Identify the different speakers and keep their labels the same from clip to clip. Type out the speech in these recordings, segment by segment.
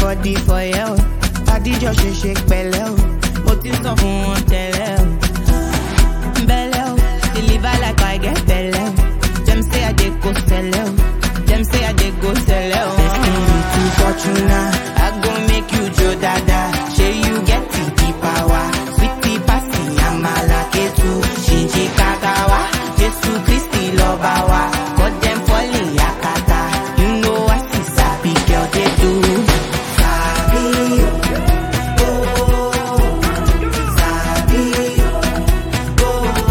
Speaker 1: body for you. Adijọ́ ṣe ṣe pẹ̀lẹ́ o, mo ti sọ fún wọn tẹ́lẹ̀ o. Belle o, deliver like I get belle o. Dem say I dey go sell o, dem say I dey go sell o. Destiny to Fortuna, I go make you jo dada. Shey you get the the power, sweetie pasi amala ketu, shinji kakawa, Jesu Christi lover wa, God dem falling yakata. You know I see sabi girl dey do. Sabi o, oh, sabi o.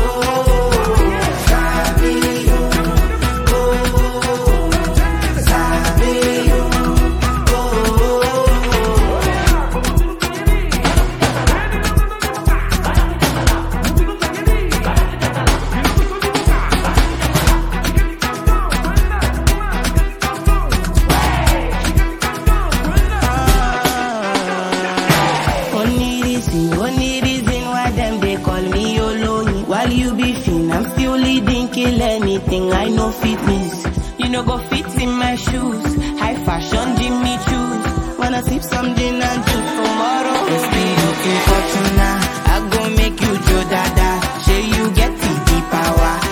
Speaker 1: Only reason, only reason why them they call me Oloni. While you be fin, I'm still leading, kill anything. I know fitness. You know go fit in my shoes. High fashion, Jimmy choose. Wanna sip some gin and juice tomorrow? It's me looking fortuna. I go make you Joe Dada. Say you get the, the power.